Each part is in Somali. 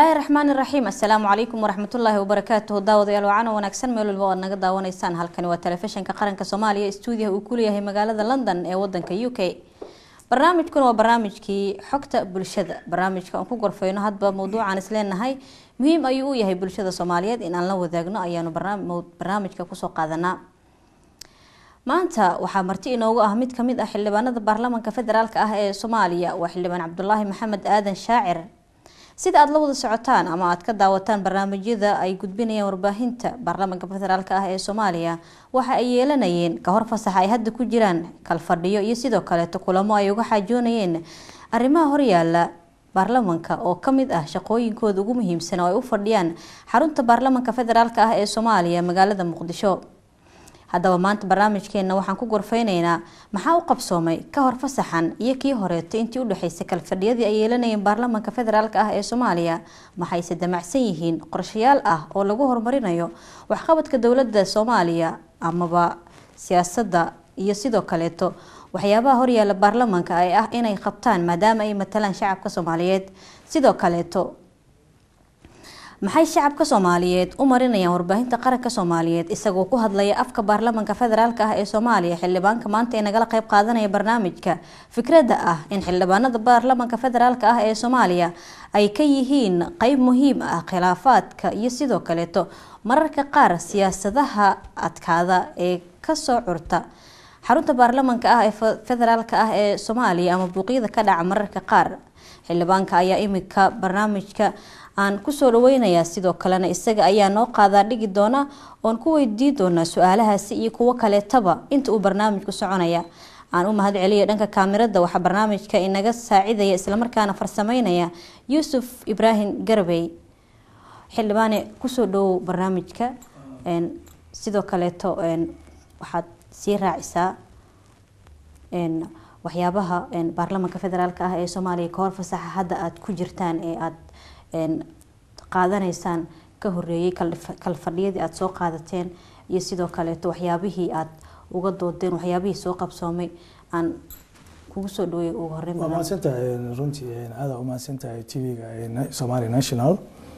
bismillaahi raxmaani raxiim assalaamu calaykum waraxmatullaahi wabarakaatuhu daawadayaal wacan wanaagsan meel walba oad naga daawanaysaan halkani waa telefishinka qaranka soomaaliya stuudiyaha uu ku leeyahay magaalada london ee wadanka u k barnaamijkuna waa barnaamijkii xogta bulshada barnaamijka aan ku gorfeyno hadba mawduucaan isleenahay muhiim ayuu u yahay bulshada soomaaliyeed in aan la wadaagno ayaanu barnaamijka kusoo qaadanaa maanta waxaa marti inoogu ah mid kamid ah xildhibaanada baarlamaanka federaalk ah ee soomaaliya waa xildhibaan cabdulaahi maxamed aadan shaacir sida aada la wada socotaan ama aad ka daawataan barnaamijyada ay gudbinayaan warbaahinta baarlamaanka federaalk ah ee soomaaliya waxa ay yeelanayeen kahor fasaxa ay hadda ku jiraan kalfadhiyo iyo sidoo kaleeto kulamo ay uga xaajoonayeen arrimaha horyaala baarlamanka oo kamid ah shaqooyinkooda ugu muhiimsan oo ay u fadhiyaan xarunta baarlamanka federaalk ah ee soomaaliya magaalada muqdisho haddaba maanta barnaamijkeena waxaan ku gorfeyneynaa maxaa u qabsoomay ka hor fasaxan iyo kii horeeto intii udhexeysay kalfadhiyadii ay yeelanayeen baarlamanka federaalk ah ee soomaaliya maxayse damacsan yihiin qorshayaal ah oo lagu horumarinayo waxqabadka dowlada soomaaliya amaba siyaasada iyo sidoo kaleeto waxyaabaha horyaala baarlamanka ay ah inay qabtaan maadaama ay matalaan shacabka soomaaliyeed sidoo kaleeto maxay shacabka soomaaliyeed u marinayaan warbaahinta qaranka soomaaliyeed isagoo ku hadlaya afka baarlamanka federaalk ah ee soomaaliya xildhibaanka maanta ee nagala qeyb qaadanaya barnaamijka fikradda ah in xildhibaanada baarlamanka federaalk ah ee soomaaliya ay ka yihiin qeyb muhiim ah khilaafaadka iyo sidoo kaleeto mararka qaar siyaasadaha adkaada ee kasoo curta xarunta baarlamanka ah ee federaalk ah ee soomaaliya ama buuqyada ka dhaca mararka qaar xildhibaanka ayaa imika barnaamijka aan kusoo dhaweynayaa sidoo kalena isaga ayaa noo qaadaa dhigi doona oon ku weydii doonaa su-aalahaasi iyo kuwo kaleetaba inta uu barnaamijku soconaya aan u mahad celiya dhanka kaamirada waxaa barnaamijka inaga saacidaya islamarkaana farsameynaya yuusuf ibraahim garbey xildhibaane kusoo dhawow barnaamijka sidoo kaleeto waxaad sii raacisaa waxyaabaha baarlamanka federaalk ah ee soomaaliya kahor fasaxa hadda aada ku jirtaan ee aada qaadanaysaan ka horeeyay kalfadhiyadii aada soo qaadateen iyo sidoo kaleeto waxyaabihii aada uga doodeen waxyaabihii soo qabsoomay aan kugu soo dhaweey ugu horeyn waa mahadsantahay runtii aada umahadsantahay t v-ga somali national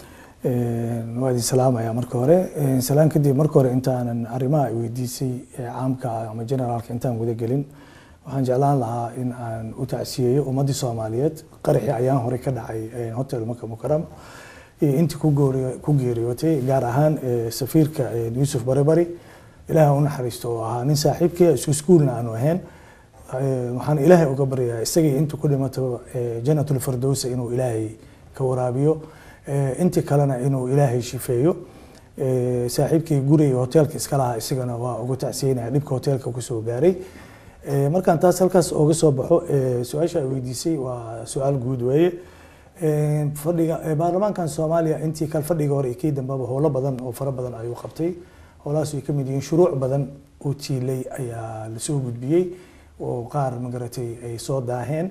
waa idin salaamaya marka hore salaan kadib marka hore intaanan arrimaha ay weydiisay caamka ama generaalka intaan guda gelin waxaan jeclaan lahaa in aan u tacsiyeeyo ummadii soomaaliyeed qaraxii ayaan hore ka dhacay hotel maka mukaram intii ku geeriyootay gaar ahaan safiirka yuusuf baribari ilaahay u naxariisto oo ahaa nin saaxiibkii isku iskuulna aanu ahayn waxaan ilaahay uga baryayaa isagii intuu ku dhimato janatul firdowsa inuu ilaahay ka waraabiyo intii kalena inuu ilaahay shifeeyo saaxiibkii guriga hoteelka iska lahaa isagana waa uga tacsiyeynaya dhibka hoteelka kusoo gaaray markaan taas halkaas oga soo baxo su-aasha ay weydiisay waa su-aal guud weeye fadhiga baarlamaankan soomaaliya intii kal fadhiga hore kii dambeba howlo badan oo fara badan ayuu qabtay howlahaas ay kamid yihiin shuruuc badan oo tiilay ayaa lasoo gudbiyey oo qaar magaratay ay soo daaheen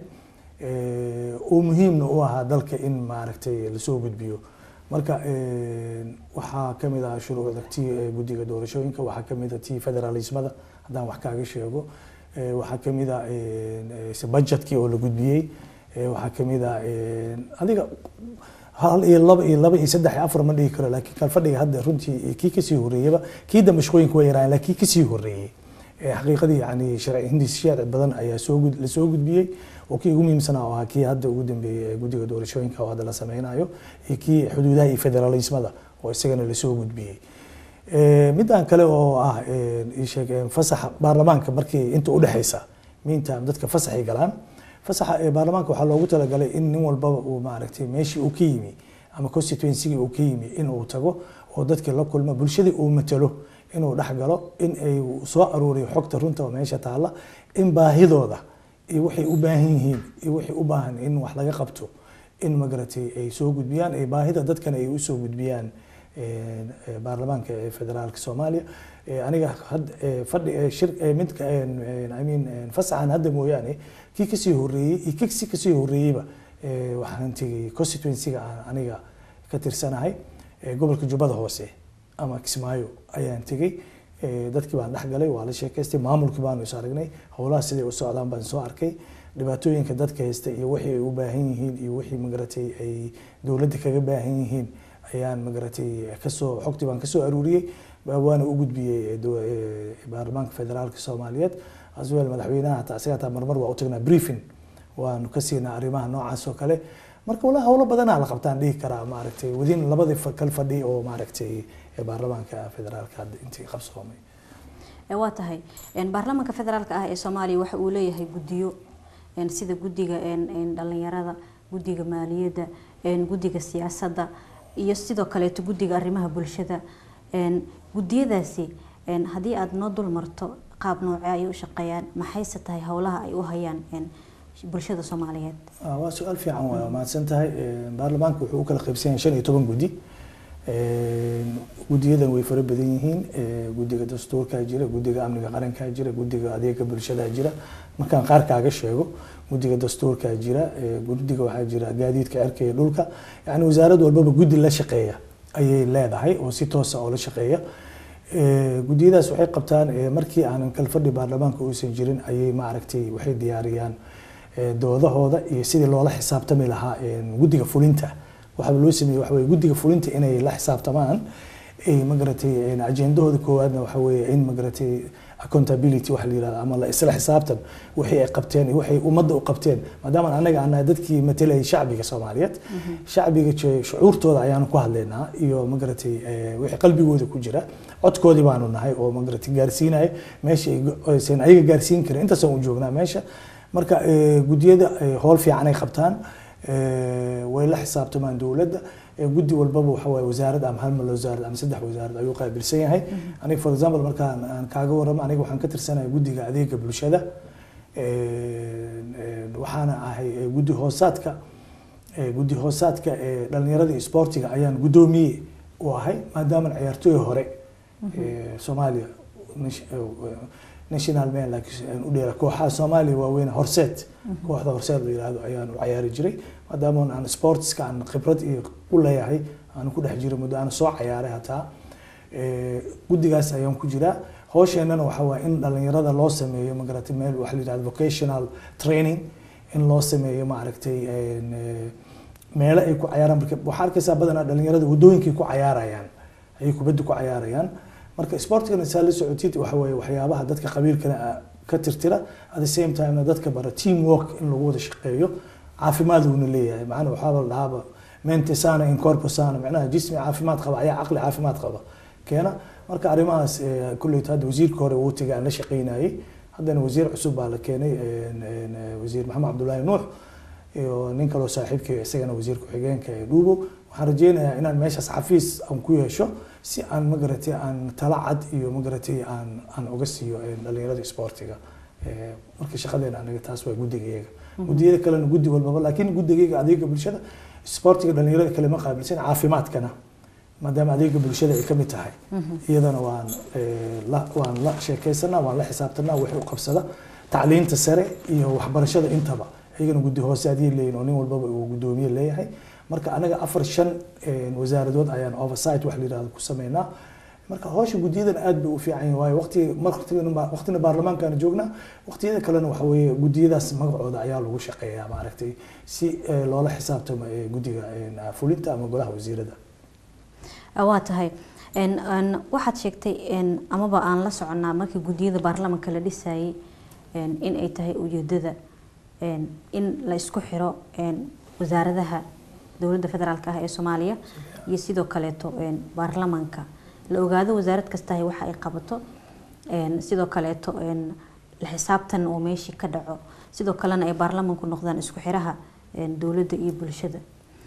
oo muhiimna u ahaa dalka in maaragtay lasoo gudbiyo marka waxaa kamid ah shuruucda tii guddiga doorashooyinka waxaa kamid ah tii federalismada haddaan wax kaaga sheego waxaa kamid a budgetkii oo la gudbiyey waxaa kamid a adiga hal iyo laba iyo laba iyo saddex iyo afar ma dhihi karo laakiin kan fadhiga hadda runtii kii kasii horeeyaba kii dambe shaqooyinka waa yaraayen laakiin kii kasii horeeyey xaqiiqadii yani sharci hindis sharci badan ayaa soo lasoo gudbiyey oo kii ugu muhiimsanaa oo ahaa kii hadda ugu dambeeyey ee guddiga doorashooyinka oo hadda la sameynayo iyo kii xuduudaha iyo federalismada oo isagana lasoo gudbiyey midaan kale oo ah sheeg fasaxa baarlamaanka markii inta udhexeysa meantime dadka fasaxay galaan fasaxa baarlamaanka waxaa loogu talagalay in nin walbaba uu maaragtay meeshii uu ka yimi ama constituencygii uu ka yimi in uu tago oo dadkii la kulmo bulshadii uu matalo inuu dhex galo in ay soo aruuriyo xogta runta oo meesha taalla in baahidooda iyo waxay u baahan yihiin iyo waxay u baahan in wax laga qabto in magaratay ay soo gudbiyaan ay baahida dadkana ay usoo gudbiyaan baarlamaanka ee federaalka soomaaliya aniga fadhi shir midka i mean fasaxan hadda mooyaane kii kasii horeeyey iyo kii kasii horeeyeyba waxaan tegay constituencyga aan aniga ka tirsanahay gobolka jubbada hoose ama kismaayo ayaan tegey dadkii baan dhex galay waa la sheekaystay maamulkii baanu is aragnay howlaha siday u socdaan baan soo arkay dhibaatooyinka dadka haysta iyo wixii ay u baahan yihiin iyo wixii magaratay ay dowladda kaga baahan yihiin ayaan magaratay kasoo xogtii baan kasoo aruuriyey waana u gudbiyey baarlamaanka federaalka soomaaliyeed aswel madaxweynaha hataa asiga hataa marmar waa u tagnaa briefing waanu ka siinaa arrimaha noocaas oo kale marka walahi howlo badanaa la qabtaan dhihi karaa maaragtay wadin labadii kal fadhi oo maaragtay baarlamaanka federaalka hadda intii qabsoomay waa tahay baarlamaanka federaalka ah ee soomaaliya waxa uu leeyahay guddiyo sida guddiga dhalinyarada guddiga maaliyadda guddiga siyaasadda iyo sidoo kaleeto guddiga arrimaha bulshada guddiyadaasi haddii aada noo dul marto qaab noocee ay u shaqeeyaan maxayse tahay howlaha ay u hayaan bulshada soomaaliyeed waa su-aal fiican waa mahadsan tahay baarlamaanka wuxuu u kala qaybsan yahay shan iyo toban guddi guddiyadan way fara badan yihiin guddiga dastuurkaa jira guddiga amniga qarankaa jira guddiga adeega bulshadaa jira markaan qaar kaaga sheego guddiga dastuurkaa jira guddiga waxaa jira gaadiidka cirka iyo dhulka yani wasaarad walbaba guddi la shaqeeya ayay leedahay oo si toosa oo la shaqeeya guddiyadaas waxay qabtaan markii aanan kalfadhi baarlamaanka uusan jirin ayay maaragtay waxay diyaariyaan doodahooda iyo sidii loola xisaabtami lahaa guddiga fulinta waxaaba loo sameeyey waxa weye guddiga fulinta inay la xisaabtamaan magaratay ajendahooda koowaadna waxa weeye in magaratay accountability waxa la yirahdo ama la isla xisaabtan wixii ay qabteen iyo waxay ummadda u qabteen maadaama anaga anahay dadkii matalayay shacbiga soomaaliyeed shacbiga shucuurtooda ayaanu ku hadlaynaa iyo magaratay wixii qalbigooda ku jira codkoodii baanu nahay oo magaratay gaarsiinaya meesha aysan ayaga gaarsiin karin intaasaan u joognaa meesha marka guddiyada howl fiican ay qabtaan way la xisaabtamaan dowladda guddi walbaba waxa waaye wasaarad ama hal mal wasaarad ama saddex wasaarad ayuu qaabilsan yahay aniga for example markaan aan kaaga warramo aniga waxaan ka tirsanahay guddiga adeega bulshada waxaana ahay guddi hoosaadka guddi hoosaadka dhalinyarada iyo sportiga ayaan guddoomiye u ahay maadaama ciyaartooy hore soomaaliya national man laakiin u dheera kooxaha soomaaliya waaweyn horseed kooxda horseed la yiraahdo ayaan u cayaari jiray maadaama aan sportska aan khibrad iyo u leeyahay aan ku dhex jiray muddo aan soo cayaaray hataa guddigaas ayaan ku jiraa hoosheenana waxa waa in dhalinyarada loo sameeyo magaratay meel waxa la yirahdo vocational training in loo sameeyo maaragtay meelo ay ku cayaaraan marka waxaa arkaysaa badanaa dhalinyarada waddooyinkay ku cayaarayaan ayay kubadda ku cayaarayaan marka sportigana saa la socotid waxa weeye waxyaabaha dadka qabiilkana ka tirtira at the same time dadka bara team work in lagu wada shaqeeyo caafimaad uuna leeyahay macna waxaaba la dhahaaba mente sana in corpo sana macnaha jismi caafimaad qaba ayaa caqli caafimaad qaba keena marka arrimahaas kulleyta hadda wasiirka hore uu tegay aan la shaqeynayay haddana wasiir cusub baa la keenay wasiir maxamed cabdullaahi nuux iyo nin kaloo saaxiibkay isagana wasiir ku-xigeenka ee dhuubo waxaan rajeynayaa inaan meeshaas xafiis aan ku yeesho si aan magaratay aan tala cad iyo magaratay aan aan uga siiyo dhalinyarada sportiga marka shaqadeena anaga taas waa guddigayaga guddiyada kalena guddi walbaba laakiin guddigayga adeega bulshada sportiga dhalinyarada kale ma qaabilsan caafimaadkana maadaama adeega bulshada ay kamid tahay iyadana waan la waan la sheekaysanaa waan la xisaabtanaa wixii u qabsada tacliinta sare iyo waxbarashada intaba iyagana guddi hoose adii leeyihin oo nin walbaba uu guddoomiye leeyahay marka anaga afar shan wasaaradood ayaan oversight wax la yirahdo ku sameynaa marka howsha guddiyadan aad bay u fiican yihin waayo waqti waqtina baarlamaankaana joognaa waqtiyada kalena waxa weeye guddiyadaas magacooda ayaa lagu shaqeeyaa maaragtay si loola xisaabtamo guddiga fulinta ama golaha wasiirada waa tahay waxaad sheegtay amaba aan la soconnaa markii guddiyada baarlamaanka la dhisayay in ay tahay ujeedada in la isku xiro wasaaradaha dowladda federaalk ah ee soomaaliya iyo sidoo kaleeto baarlamaanka la ogaado wasaarad kastahay waxa ay qabato sidoo kaleeto la xisaabtan oo meeshii ka dhaco sidoo kalena ay baarlamaanku noqdaan isku xiraha dowladda iyo bulshada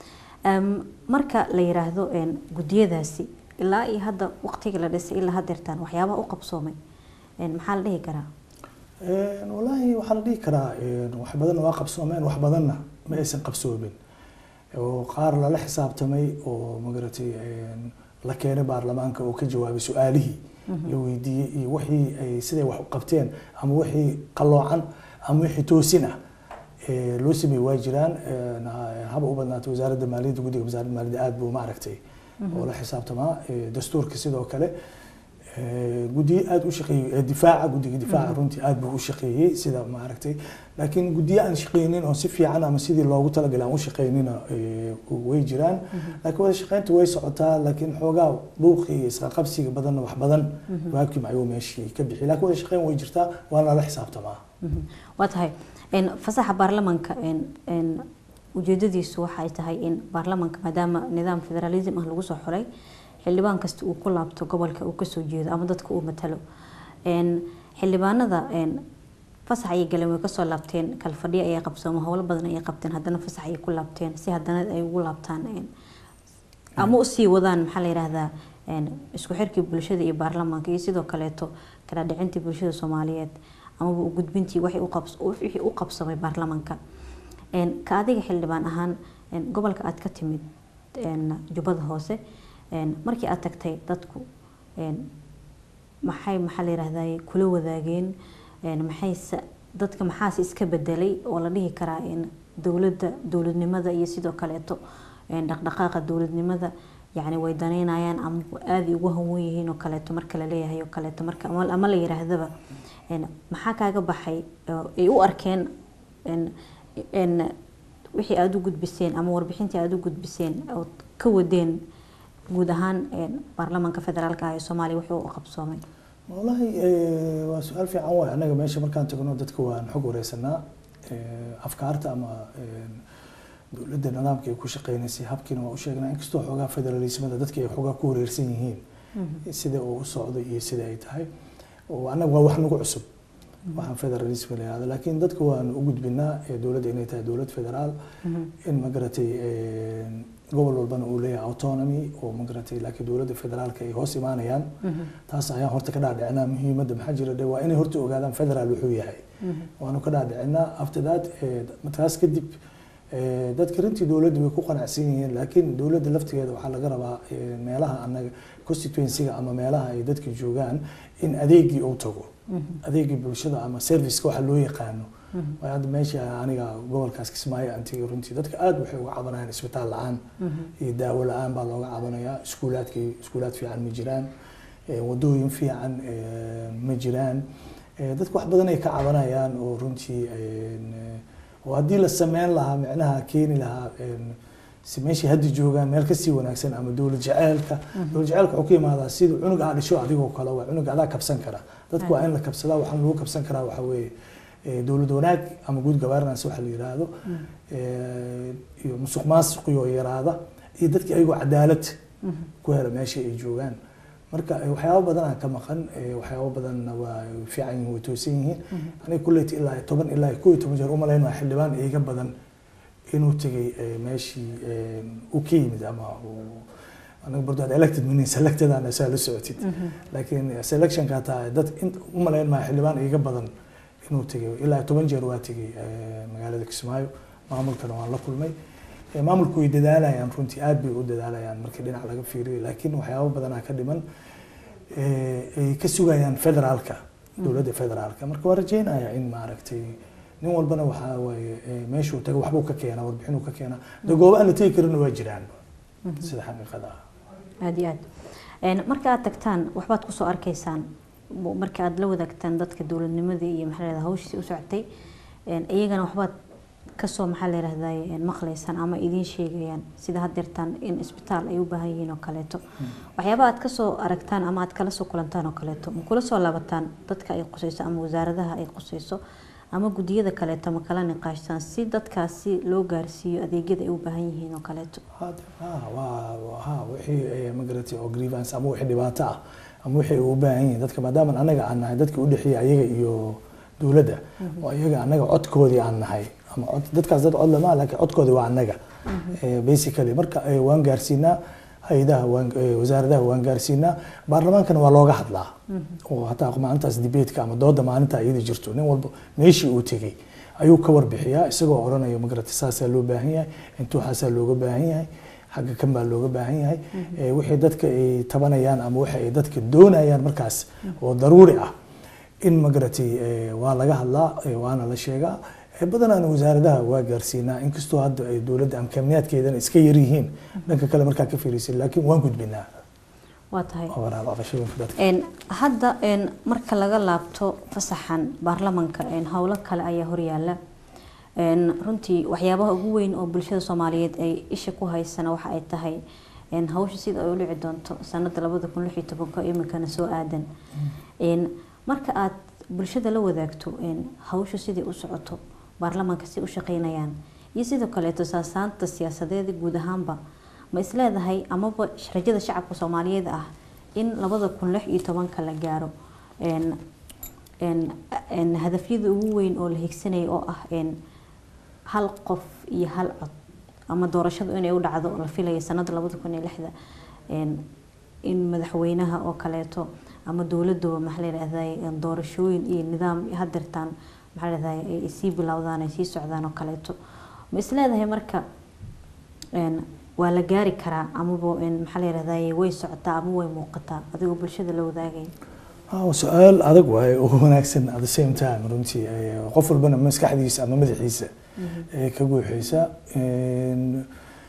marka la yiraahdo guddiyadaasi ilaa iyo hadda waqtiga la dhisay ilaa hadeertaan waxyaabaha u qabsoomay maxaa la dhihi karaa walaahi waxaa la dhihi karaa wax badanna waa qabsoomeen wax badanna ma aysan qabsoomin oo qaar lala xisaabtamay oo magaratay la keenay baarlamaanka oo ka jawaabay su-aalihii la weydiiyey iyo wixii ay siday wax u qabteen ama wixii qaloocan ama wixii toosin ah loo sameeyey waa jiraan haba u badnaatay wasaaradda maaliyadda guddiga wasaaradda maaliyadda aad buu maaragtay oo la xisaabtamaa dastuurka sidoo kale guddiyo aada u shaqeeyey difaaca guddiga difaaca runtii aada buu u shaqeeyey sida maaragtay laakiin guddiyo aan shaqeynin oo si fiican ama sidii loogu talagalay aan u shaqeynina way jiraan laakiin wada shaqeynta way socotaa laakiin xoogaa buuqi iyo isqaqabsiga badanna wax badan waabkii ayuu meeshii ka bixi laakiin wada shaqeyn way jirtaa waana la xisaabtamaa waa tahay fasaxa baarlamaanka ujeedadiisu waxay tahay in baarlamaanka maadaama nidaam federalism ah lagu soo xulay xildhibaan kasta uu ku laabto gobolka uu kasoo jeedo ama dadka uu matalo xildhibaanada fasax ayay galeen way kasoo laabteen kalfadhiya ayay qabsooma howlo badan ayay qabteen haddana fasax ayay ku laabteen si haddana ay ugu laabtaan ama usii wadaan maxaa la yidhaahdaa isku xirkii bulshada iyo baarlamaanka iyo sidoo kaleeto kala dhicintii bulshada soomaaliyeed amaba u gudbintii wixii u qabsamay baarlamaanka ka adiga xildhibaan ahaan gobolka aad ka timid jubbada hoose markii aad tagtay dadku maxay maxaa la yihahday kula wadaageen maxayse dadka maxaase iska bedelay oo la dhihi karaa dowladda dowladnimada iyo sidoo kaleeto dhaqdhaqaaqa dowladnimada yani way daneynayaan ama aaday ugu hanwen yihiin oo kaleeto marka la leeyahay oo kaleeto marka ama la yiraahdaba maxaa kaaga baxay ay u arkeen wixii aada u gudbiseen ama warbixintii aada u gudbiseen oo ka wadeen guud ahaan baarlamaanka federaalka ah ee soomaaliya wuxuu u qabsoomay wallahi waa su-aal fiican waay annaga meesha markaan tagno dadka waan xog wareysanaa afkaarta ama dowladda nidaamka ay ku shaqeynaysay habkiina waa u sheegnaa inkastoo xoogaa federalismada dadka ay xoogaa ku wareersan yihiin sida uu u socday iyo sida ay tahay annaga waa wax nagu cusub waxaan federalism la yihahdo laakiin dadka waan u gudbinaa dowladda inay tahay dowlad federaal in magaratay gobol walbana uu leeyahay autonomy oo magaratay laakiin dowladda federaalka ay hoos imaanayaan taas ayaan horta ka dhaadhicinaa muhiimadda maxaa jira de waa inay horta ogaadaan federaal wuxuu yahay waanu ka dhaadhicinaa after that taas kadib dadka runtii dowladda way ku qanacsan yihiin laakiin dowladda laftigeeda waxaa laga rabaa meelaha anaga constituencyga ama meelaha ay dadka joogaan in adeegii uu tago adeegii bulshada ama serviceka waxa loo yaqaano waayo hadda meesha aniga gobolkaas kismaayo antiga runtii dadka aada waxay uga cabanayaan isbitaal la-aan iyo daawo la-aan baa looga cabanayaa iskuulaadkii iskuulaad fiican ma jiraan wadooyin fiican ma jiraan dadka wax badan ay ka cabanayaan oo runtii oo haddii la sameyn lahaa micnaha keeni lahaa si meeshii hadda joogaan meel kasii wanaagsan ama dowlad jaceelka dowlad jaceelka wuxuu ka imaadaa sida cunug aa dhisho adigoo kale waa cunug adaa kabsan kara dadku waa in la kabsadaa waxaan lagu kabsan karaa waxaa weeye dowlad wanaag ama good governance waxa la yiraahdo iyo musuq maasuqiyoo yaraada iyo dadkii ayagoo cadaalad ku hela meesha ay joogaan marka waxyaabo badan aan ka maqan waxyaabo badanna waa fiican yihiin way toosan yihiin aniga kulleyta ilaa toban ilaa koo iyo toban jeer umalayn waa xildhibaan iiga badan inuu tegay meeshii uu ka yimid ama anaga bardood elected meaning selected aan saa la socotid laakiin selectionka hataa dad umalayn maa xildhibaan iiga badan inuu tegay ilaa toban jeer waa tegay magaalada kismaayo maamulkana waan la kulmay maamulku way dadaalayaan runtii aad bay u dadaalayaan markii dhinac laga fiiriyo laakiin waxyaabo badanaa ka dhiman ay ka sugayaan federaalka dowladda federaalka marka waa rajeynayaa in maaragtay nin walbana waxaa waaye meeshuu taga waxbuu ka keenaa warbixinuu ka keenaa de goobo aan la tegi karin waa jiraan sida xaqiiqada ah aada iyo aad marka aad tagtaan waxbaad kusoo arkaysaan marka aad la wadaagtaan dadka dowladnimadii iyo maxaa lahahda hawshiisi u socotay iyagana waxbaad kasoo maxaa la yihahday maqlaysaan ama idiin sheegayaan sida haddeertaan in isbitaal ay u baahan yihiin oo kaleeto waxyaaba aad kasoo aragtaan ama aad kala soo kulantaan oo kaleeto ma kula soo laabataan dadka ay qusayso ama wasaaradaha ay qusayso ama guddiyada kaleeto ma kala niqaashtaan si dadkaasi loo gaarsiiyo adeegyada ay u baahan yihiin oo kaleeto ha wixii magaratay oo grievance ama wixii dhibaato ah ama wixii u baahan yihiin dadka maadaama anaga aan nahay dadka udhexeeya ayaga iyo dowladda oo iyaga anaga codkoodii aan nahay ama cod dadkaas dad cod lama laakiin codkoodii waa anaga basically marka waan gaarsiinaa hay-adaha wasaaradaha waan gaarsiinaa baarlamaankana waa looga hadlaa oo hataa maalintaas debateka ama dooda maalinta iyada jirto nin walba meeshii uu tegey ayuu ka warbixiyaa isagoo odhanaya magarata saasaa loo baahan yahay intuuxaasaa looga baahan yahay xagga kan baa looga baahan yahay wixii dadka ay tabanayaan ama waxa ay dadka doonayaan markaas oo daruuri ah in magaratay waa laga hadlaa waana la sheegaa badanaana wasaaradaha waa gaarsiinaa inkastoo hadda ay dowladda amkaamniyaadkeedana iska yaryihiin dhanka kale markaa ka fiirisa laakiin waan gudbinaa waa tahay overall cabashooyinka dadka Een, hadda een, marka laga laabto fasaxan baarlamanka een, howlo kale ayaa horyaala Een, runtii waxyaabaha ugu weyn oo bulshada soomaaliyeed ay isha ku haysana waxa ay tahay een, hawsha sida ay u dhici doonto sanada labada kun lix iyo tobanka iminkana soo aadan Een, marka aad bulshada la wadaagto een, hawsha sidai u socoto baarlamanka si u shaqeynayaan iyo sidoo kaleeto saasaanta siyaasadeeda guud ahaanba ma isleedahay amaba rajada shacabka soomaaliyeed ah in labada kun lix iyo tobanka la gaaro een- een- een hadafyada ugu weyn oo la higsanaya oo ah een hal qof iyo hal cod ama doorashadu inay u dhacdo oo la filaya sanada labada kun iyo lixda een in madaxweynaha oo kaleeto ama dowladaba maxaa la yidhahday doorashooyin iyo nidaam hadeertaan maxaa la yidhahday ay sii bilowdaan ay sii socdaan oo kaleeto ma isleedahay marka een waa la gaari karaa amaba een maxaa la yidhahday way socotaa ama way muuqataa adigoo bulshada la wadaagay Ah, su-aal adag waaye oo wanaagsan at the same time runtii eh, qof walbana maskaxdiisa ama madaxiisa eh, ka guuxaysa Een,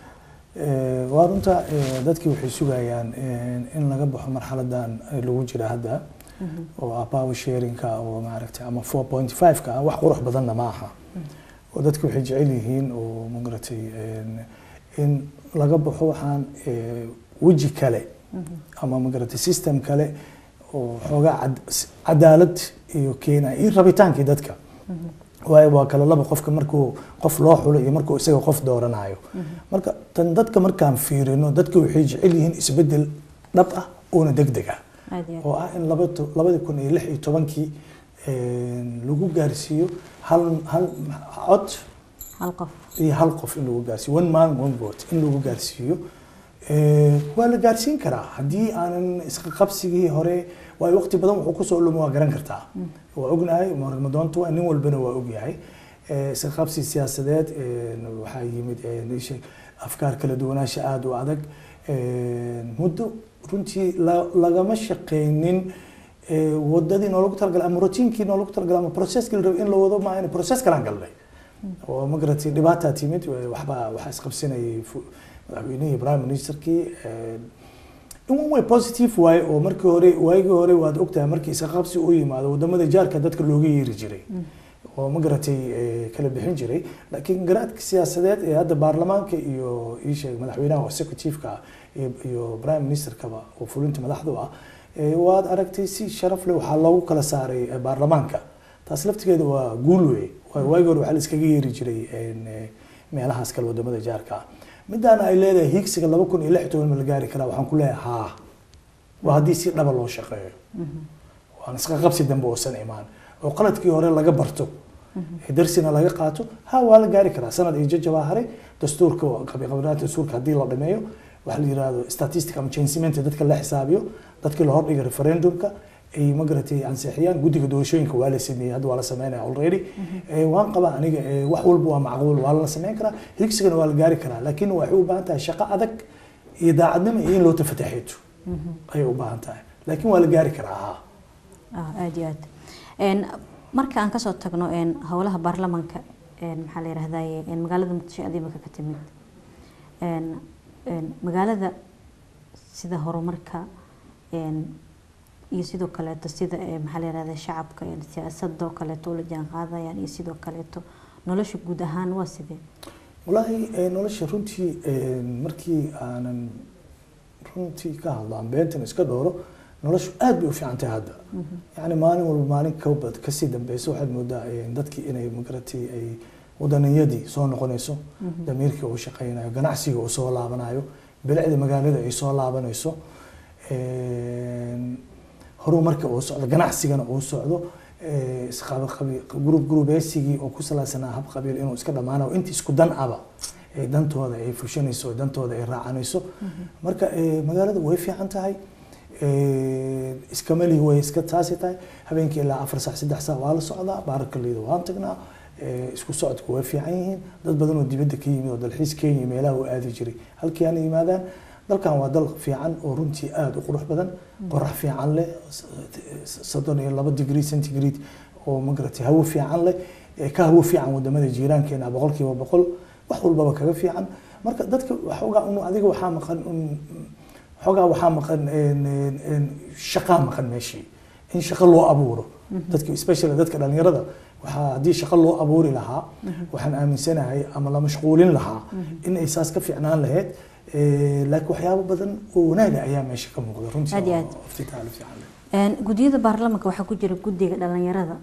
eh, waa runta eh, dadkii waxay sugayaan eh, in laga baxo marxaladan eh, lagu jira hadda oo ah power sharingka oo maaragtay ama 4.5ka ah wax qurux badanna ma aha oo dadku waxay jecel yihiin oo magaratay een, in laga baxo waxaan eh, weji kale ama magaratay system kale oo xoogaa cad- s- cadaalad iyo keenaya iyo rabitaankii dadka waayo waa kala laba qofka markuu qof loo xulo iyo markuu isaga qof dooranayo marka tan dadka markaan fiirino dadka waxay jecel yihiin isbedel dhab ah oona degdeg ah aad iyo aad oo ah in labada labadi kun iyo lix iyo tobankii een, lagu gaarsiiyo hal hal cod hal qof iyo hal qof in lagu gaarsiiyo one man one vote in lagu gaarsiiyo Eh, waa la gaarsiin karaa haddii aanan isqa qabsigii hore waayo waqti badan wuxuu kusoo lumo waa garan kartaa waa ognahay marmadoonta waa nin walbana waa ogyahay Eh, isqa qabsi siyaasadeed eh, waxaa yimid eh, isha- afkaar kala duwanaansha aada u adag Eh, muddo runtii la- lagama shaqeynin eh, wadadii noolagu talagalay ama routiinkii noolagu talagalay ama processkii la rabay in la wado maaha in process kalaan galnay oo magaratay dhibaataa timid waxbaa waxaa isqabsanayay fu- madaxweynihii prime ministerkii eh, in one way positive waaye oo markii hore waagii hore waad ogtahay markii iska qabsi u yimaado wadamada jaarka dadka looga yeeri jiray oo magaratay eh, kala bixin jiray laakiin garaadka siyaasadeed ee hadda baarlamaanka iyo iisheeg madaxweynaha executive-ka ah iyo- iyo prime ministerkaba oo fulinta madaxdu ah eh, waad aragtay si sharaf leh waxaa loogu kala saaray eh, baarlamaanka taas laftigeeda waa guul wey waayo waagii hore waxaa la iskaga yeeri jiray een, eh, meelahaas kale wadamada jaarka ah midaana ay leedahay hiigsiga laba kun iyo lix iyo toban ma la gaari karaa waxaan ku leeyahay haa waa haddii si dhaba loo shaqeeyo waan isqa qabsi dambe oosan imaan oo qaladkii hore laga barto ee darsina laga qaato ha waa la gaari karaa sanad iyo jajabaa haray dastuurka qabiqabilaadka dastuurka haddii la dhameeyo waxa la yirahdo statistic ama changement dadka la xisaabiyo dadkii la hordhiga referendumka ay magaratay ansixiyaan guddiga doorashooyinka waa la sameeyey hadda waa la sameynaya already Eh, waan qabaa aniga eh, wax walba waa macquul waa la sameyn karaa higsigana waa la gaari karaa laakiin waxay u baahan tahay shaqo adag iyo daacadnimo iyo in loo tafataxeeto ayay u baahan tahay laakiin waa la gaari karaa haa ah aada iyo aad Een, marka aan kasoo tagno een, howlaha baarlamanka een, maxaa la yidhahdaye een, magaalada muqdisho aad imika ka timid Een, een, magaalada sida horumarka een, iyo sidoo kaleeto sida ee, maxaa la yidhahda shacabka een, siyaasadoo kaleeto ula jaan qaadayaan iyo sidoo kaleeto nolosha guud ahaan waa sidee walaahi eh, nolosha runtii eh, markii aanan runtii ka hadlo aan beentan iska dhooro noloshu aad bay u fiican tahay hadda yacni maalin walba maalin kabad kasii dambeysa waxaad moodaa eh, dadkii inay magaratay ay wadaniyadii soo noqonayso damiirkii uu shaqaynayo ganacsiga uu soo laabanayo bilicda magaalada ay soo laabanayso Een, horumarka uu socdo ganacsigana uu socdo eh, isqaba- qabi- group groupeysigii oo ku saleysanaa hab qabiil inuu iska dhamaanayo inta isku dan aba ay dantooda ay fushanayso oo dantooda ay raacanayso marka eh, magaalada way fiican tahay Eh, iskamali way iska taasi tahay habeenkii ilaa afar saac saddex saac waa la socdaa baarakaleyda waan tagnaa Eh, isku socodku way fiican yihiin dad badan oo dibadda ka yimid oo dalxiis kenya meelaha u aadi jiray halkii ana yimaadaan dalkan waa dal fiican oo runtii aada u qurux badan qorax fiican leh s- s- soddon iyo laba degree centigrade oo magaratay hawo fiican leh eh, ka hawo fiican wadamada jiiraankeena boqolkiiba boqol wax walbaba kaga fiican marka dadka waxoogaa un adiga waxaa maqan un xoogaa waxaa maqan een, een, een, shaqaa maqan meeshii in shaqo loo abuuro dadka especially dadka dhalinyarada waxaa haddii shaqo loo abuuri lahaa waxaan aaminsanahay ama la mashquulin lahaa in ay saas ka fiicnaan lahayd Eh, laakiin waxyaabo badan oo wanaaga ayaa meesha ka muuqda runtii Aad iyo oo aad. iftitaal fiican leh. Een, gudiyada baarlamaanka waxaa ku jira guddiga dhalinyarada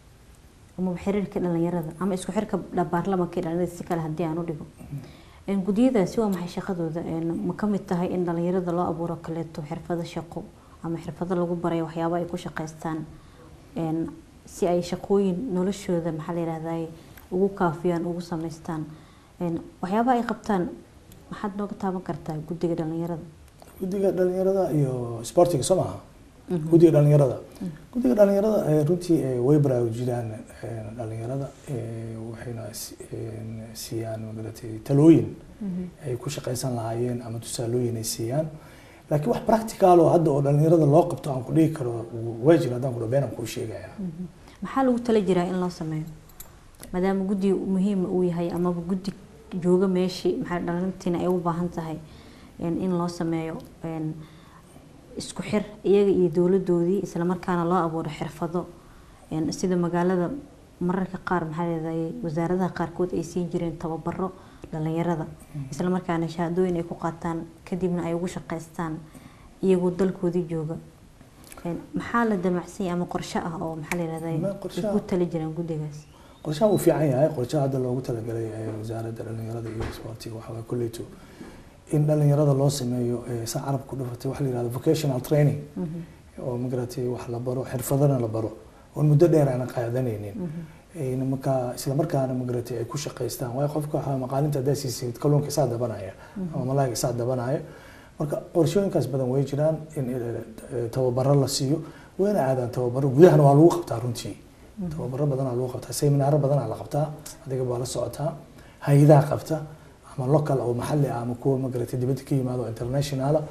ama xiriirka dhalinyarada ama isku xirka dha- baarlamaanka iyo dhalinyarada si kale haddii aan u dhigo Een, gudiyadaasi waa maxay shaqadooda Een, ma ka mid tahay in dhalinyarada loo abuuro kaleeto xirfado shaqo ama xirfado lagu barayo waxyaabo ay ku shaqaystaan Een, si ay shaqooyin noloshooda maxaa la yihahdaa ugu kaafiyaan ugu samaystaan Een, waxyaabaha ay qabtaan maxaad nooga taaban kartaa guddiga dhalinyarada guddiga dhalinyarada iyo sportiga soo maaha guddiga dhalinyarada guddiga dhalinyarada eh, runtii eh, way baraarujinaan eh, dhalinyarada eh, waxayna si- een, siiyaan magaratay talooyin ay ku shaqaysan lahaayeen ama tusaalooyin ay siiyaan laakiin wax practical oo hadda oo dhalinyarada loo qabto aan ku dhihi karo waa jira haddaan ku dhaho been aan kuu sheegaya maxaa lagu tala jiraa in loo sameeyo maadaama guddi muhiima uu yahay amaba guddi jooga meeshii maxaa dhalintiina ay u baahan tahay in in loo sameeyo een, isku xir iyaga iyo dowladoodii islamarkaana loo abuuro xirfado een, sida magaalada mararka qaar maxaa leedahay wasaaradaha qaarkood ay siin jireen tababaro dhalinyarada islamarkaana shahaadooyin ay ku qaataan kadibna ay ugu shaqaystaan iyagoo dalkoodii jooga Een, maxaa la damacsan yahay ama qorshe ah oo maxaa la Ma yihahdaa qorshe ay ku ah. tali jiraan guddigaas qorshaha uu fiican yahay qorshaha hadda loogu talagalay ee wasaaradda dhalinyarada iyo sportiga waxaa waye kolleyto in dhalinyarada loo sameeyo eh, saa carabka ku dhufatay waxa la yihahdo vocational training oo magaratay wax la baro xirfadana la baro oon muddo dheer aanan qaadanaynin Een markaa isla markaana magaratay ay ku shaqaystaan waayo qofka waxaa maqaalinta haddaa siisid kalluunka isaa dabanaya ama malaayga isaa dabanaya marka qorshooyinkaas badan way jiraan in eh, tababaro la siiyo wayna aadaan tababaro gudahana waa lagu qabtaa runtii tababaro badanaa lagu qabtaa seminaaro badanaa la qabtaa adiga baa la socotaa hay-adaha qabta ama local oo maxalli ah ama kuwa magaratay dibadda ka yimaado oo internationala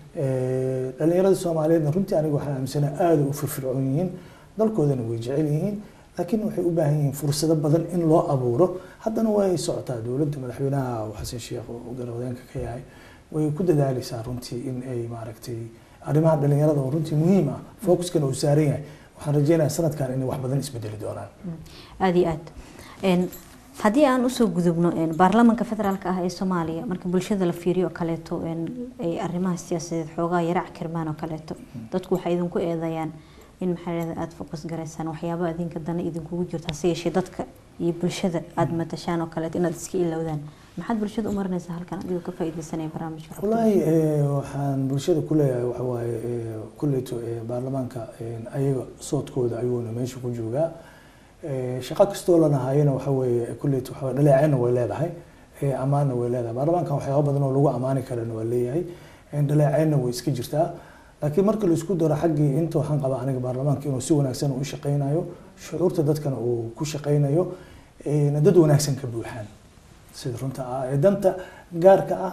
Eh, dhalinyarada soomaaliyeedna runtii aniga waxaan aaminsanahay aada u firfircoon yihiin dalkoodana way jecel yihiin laakiin waxay u baahan yihiin fursado badan in loo abuuro haddana way socotaa dowladda madaxweynaha xasan sheekh oo garwadeenka ka yahay way ku dadaaleysaa runtii in ay maaragtay arrimaha dhalinyarada oo runtii muhiim ah focuskana uu saaran yahay waxaan rajeynayaa sanadkan inay wax badan isbedeli doonaan aada iyo aad Een, haddii aan usoo gudubno een, baarlamaanka federaalka ah ee soomaaliya marka bulshada la fiiriyo oo kaleeto een, ay arrimaha siyaasadeed xoogaa yarac kirmaan oo kaleeto dadku waxay idinku eedayaan in maxaa la yidhahdaa aada focus garaysaan waxyaaba idinka dana idinkugu jirto hase yeeshee dadka iyo bulshada aada matashaan oo kaleeto inaad iska ilowdaan maxaad bulshada u marinaysaa halkan adigoo ka faa'iidaysanaya barnaamijka xogta? wallaahi eh, waxaan bulshada ku leeyahay waxa waaye eh, kulleyto eh, baarlamaanka eh, ayaga soodkooda ayuuna meesha ku joogaa Eh, shaqo kastoo lanahayana waxa weeye kulleyto waxa waye dhaleecayna way leedahay eh, ammaanna way leedahay baarlamaankan waxyaaba badan oo lagu ammaani karana waa leeyahay Eh, dhaleecaynna way iska jirtaa laakiin marka la isku daro xaggii inta waxaan qabaa aniga baarlamaanka inuu si wanaagsan u shaqaynayo shucuurta dadkana uu ku shaqaynayo eh, dad wanaagsan ka buuxaan sida runta ah ee danta gaarka ah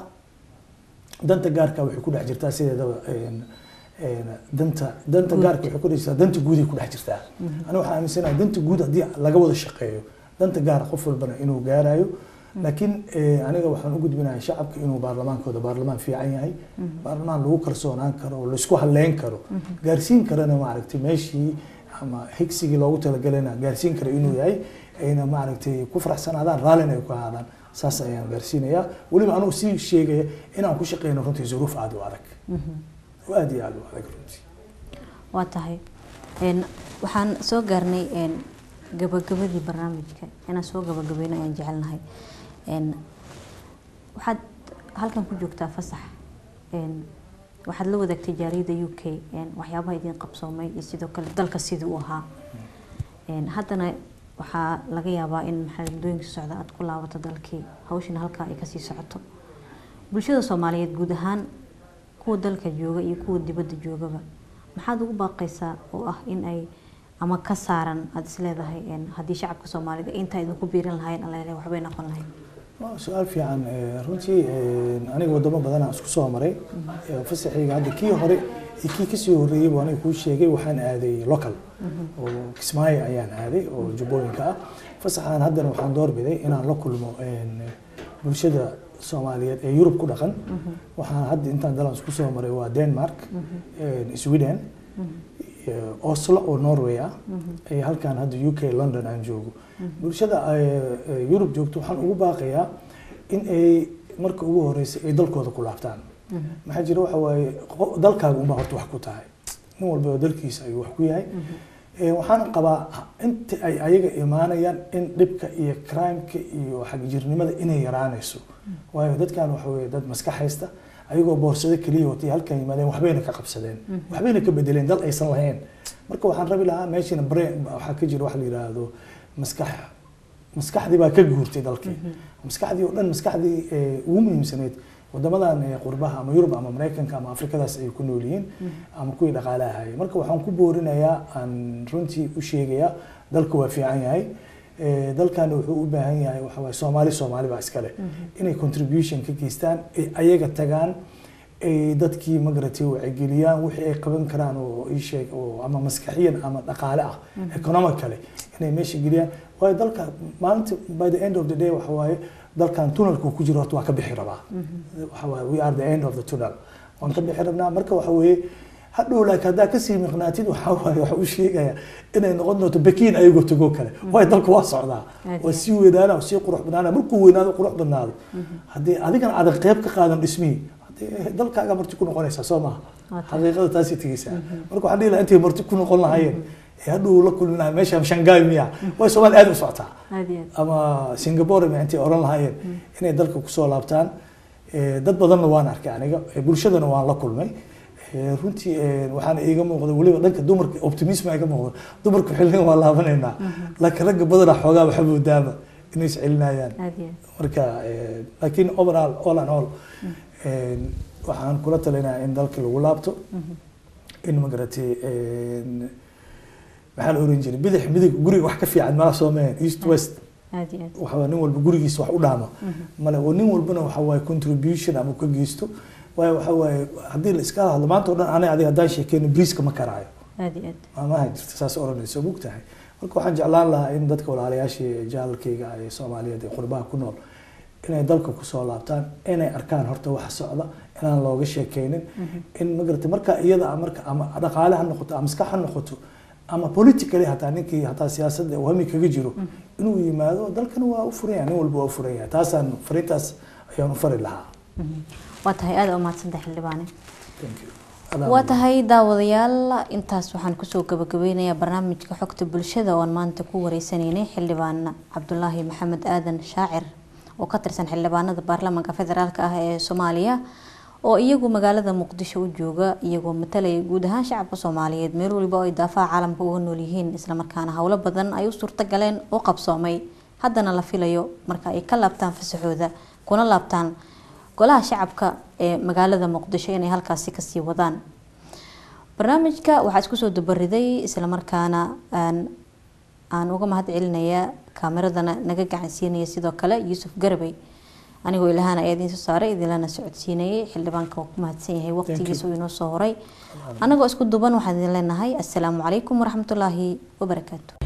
danta gaarka waxay ku dhex jirtaa sideedaba een, een, danta danta Guud. gaarka waxay ku dhex jirtaa danta guuday ku dhex jirtaa aniga waxaan aaminsanahay danta guud haddii laga wada shaqeeyo danta gaar qof walbana inuu gaarayo laakiin eh, aniga waxaan u gudbinahay shacabka inuu baarlamaankooda baarlamaan fiican yahay baarlamaan lagu kalsoonaan karo oo laisku halleyn karo gaarsiin karana maaragtay meeshii ama higsigii loogu talagalana gaarsiin kara inuu yahay ayna maaragtay ku faraxsanaadaan raallina ay ku ahaadaan saas ayaan gaarsiinayaa weliba anugu sii sheegaya inaan ku shaqeyno runtii zuruuf aada u adag oo aada iyo aada u adag runtii waa tahay Een, waxaan soo gaarnay een, gabagabadii barnaamijka inaan soo gabagabayno ayaan jecelnahay Een, waxaad halkan ku joogtaa fasax Een, waxaad la wadaagtay jaaliyadda u k een, waxyaabaha idin qabsoomay iyo sidoo kale dalka sidii uu ahaa Een, haddana waxaa laga yaabaa in maxaa muddooyinka socda aad ku laabato dalkii hawshana halkaa ay kasii socoto bulshada soomaaliyeed guud ahaan kuwa dalka jooga iyo kuwa dibadda joogaba maxaad ugu baaqaysaa oo ah in ay ama ka saaran aada isleedahay een, haddii shacabka soomaalida intaa idinku biirin lahayn alele waxbay noqon lahayd waa su-aal fiican Eh, runtii eh, aniga wadamo badanaa isku soo maray Eh, fasaxayga hadda kii hore iyo kii kasii horreeyey buu aniga kuu sheegay waxaan aaday local oo kismaayo ayaan aaday oo jubbooyinka ah fasaxaan haddana waxaan doorbiday inaan la kulmo een, bulshada soomaaliyeed ee yurub ku dhaqan waxaan hadda intaan dalan isku soo maray waa denmark sweden oslo oo norway ah iyo halkan hadda u k london aan joogo bulshada yurub joogto waxaan ugu baaqayaa in ay marka ugu horeysa ay dalkooda ku laabtaan maxaa jira waxa waaye dalkaaga unbaa horta wax ku tahay nin walba oo dalkiisa ayuu wax ku yahay waxaan qabaa inta ay ayaga imaanayaan in dhibka iyo crimeka iyo xagjirnimada inay yaraanayso waayo dadkan waxa weye dad maskax haysta ayagoo boorsado keliya watay halkan yimaadeen waxbayna ka qabsadeen waxbayna ka bedeleen dal aysan lahayn marka waxaan rabi lahaa meeshana brain waxaa ka jira wax la yidhaahdo maskax maskaxdii baa ka guurtay dalkii maskaxdii oo dhan maskaxdii ugu muhiimsaneyd wadamadan qurbaha ama yurub ama maraykanka ama afrikadaas ay ku nool yihiin ama kuwii dhaqaalaha hayay marka waxaan ku boorinayaa aan runtii u sheegayaa dalka waa fiican yahay dalkan wuxuu u baahan yahay waxa waaye soomaali soomaali baa iskale inay contribution ka geystaan ay ayaga tagaan ay dadkii magaratay wacyigeliyaan wixii ay qaban karaan oo ii sheeg oo ama maskaxiyan ama dhaqaale ah economically inay meesha geliyaan waayo dalka maalinta by the end of the day waxa waaye dalkan tunnelku ku jiro horta waa ka bixi rabaa waxa waaye we are the end of the tunnel waan ka bixi rabnaa marka waxa weeye hadhow laakiin haddaa kasii miqnaatid waxaa waaye waxa u sheegaya inay noqon doonto bakiin ayagoo tago kale waayo dalka waa socdaa waa sii weynaana sii qurux badnaana markuu weynaado qurux badnaado haddii adigana aadan qeyb ka qaadan dhismihii dalkaaga marti ku noqonaysaa soo maha xaqiiqada taasay tegeysaa marka waxaan dhihi lahaa intay marti ku noqon lahaayeen hadhow la kulmi lahaa meesha shanghai miya way soomaali aad u socotaa ama singapore miya intay oran lahaayeen inay dalka kusoo laabtaan dad badanna waan arkay aniga bulshadana waan la kulmay runtii waxaana iiga muuqda weliba dhanka dumarka optimism iga muuqda dumarka xilligan waa laabanaynaa laakiin ragga badanaa xoogaa waxa moodaaba inay is celinayaan marka laakiin overall all and all waxaan kula talinayaa in dalka lagu laabto in magaratay maxaa la oran jiray bidix midig guriga wax ka fiican mala soo meen east west waxaa nin walba gurigiisa wax u dhaamo male oo nin walbana waxa waaye contribution ama ka geysto waayo waxa waaye haddii la iska hadlo maanta oo dhan aniga adiga haddaan sheekeyno briiska ma karaayo maamaha jirta saas oranayso mug tahay marka waxaan jeclaan lahaa in dadka walaalayaashii jaalalkayga ee soomaaliyeed ee qurbaha ku nool inay dalka kusoo laabtaan inay arkaan horta waxa socda inaan looga sheekeynin in magarata marka iyada marka ama dhaqaale ha noqoto ama maskax ha noqoto ama politically hataa ninkii hataa siyaasadda uu hami kaga jiro inuu yimaado dalkana waa u furan yahay nin walba waa u furan yahay taasaan fariintaas ayaan u fari lahaa waa tahay aada umahadsantahay xildhibaane waa tahay daawadayaal intaas waxaan kusoo gabagabeynayaa barnaamijka xogta bulshada oon maanta ku wareysanaynay xildhibaan cabdulaahi maxamed aadan shaacir oo ka tirsan xildhibaanada baarlamaanka federaalk ah ee soomaaliya oo iyagu magaalada muqdisho u jooga iyagoo matalaya guud ahaan shacabka soomaaliyeed meel waliba oo ay daafaha caalamka uga nool yihiin islamarkaana howlo badan ay u suurto galeen oo qabsoomay haddana la filayo marka ay ka laabtaan fasaxooda kuna laabtaan golaha shacabka ee magaalada muqdisho inay halkaasi kasii wadaan barnaamijka waxaa isku soo dabariday islamarkaana aan uga mahad celinayaa kaameradana naga gacansiinaya sidoo kale yuusuf garabey anigoo ilahaan ayaa idiin soo saaray idinlana socodsiinayay xildhibaanka waa ku mahadsan yahay waqtigiisa uu inoo soo horay anagoo isku duban waxaan idin leenahay assalaamu calaykum waraxmatullaahi wabarakaatu